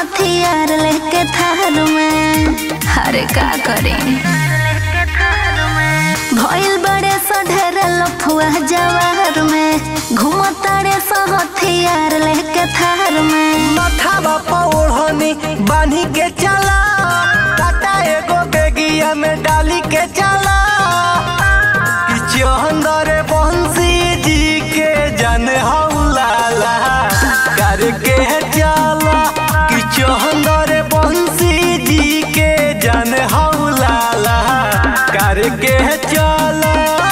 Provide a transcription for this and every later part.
हथियार लेके थार में अरे का करी भइल बड़े सढेर लफुआ जवार में घुमतारे स हथियार लेके थार में माथावा पौड़नी बांधी के चला टाटा एगो बेगिया में डाली के चला कि चंदर बंसी जी के जन हौलाला करके चला कि चंदर बंसी जी के जन हौलाला करके चला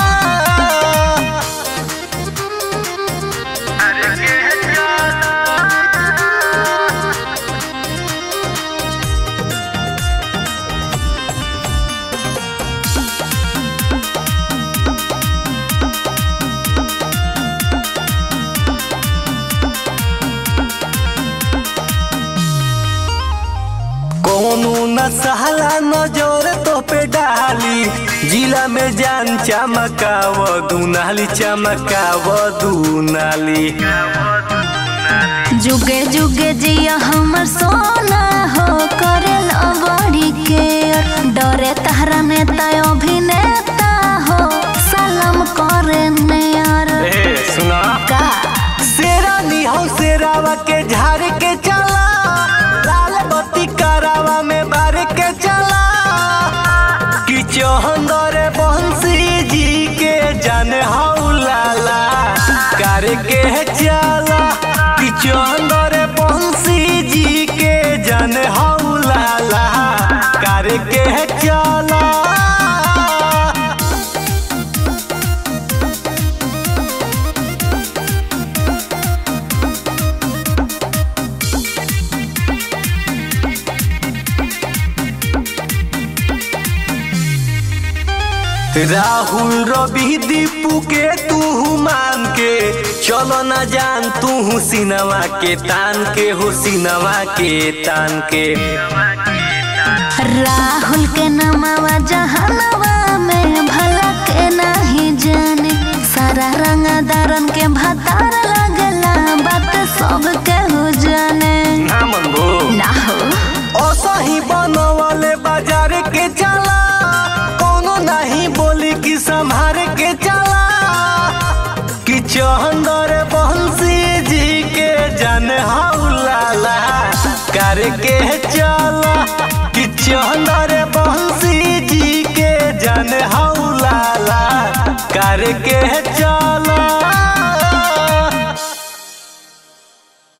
कोनो न सहला नजर तो पे डाली जिला में जान चमकाव दुनाली चमकाव दुनाली जुगे जुगे जिया हमर सोना हो करल बड़ी के डरे तहरा नेता अभिनेता हो सलाम करे नेयर ए सुना का शेरानी हो शेरावा के झाड़ के चला लाल बत्ती करावा में बार के चला कि चौहंदर बंसी जी के जन हौलाला करके चला कि चौहंदर बंसी जी के जन हौलाला करके चला राहुल रवि दीपू के तू मान के चलो न जान तू सिनवा के तान के हो सिनवा के तान के राहुल के नमवा जहनवा में भला के नहीं जाने सारा रंगदारन के भतार लगला बात सब के हो जाने ना मन भो ना हो असही बनवाले बाजार के चला कोनो नहीं बोली कि संभार के चला कि चंदर बंसी जी के जन हौलाला करके चला कि चंदर बंसी जी के जन हौलाला करके चला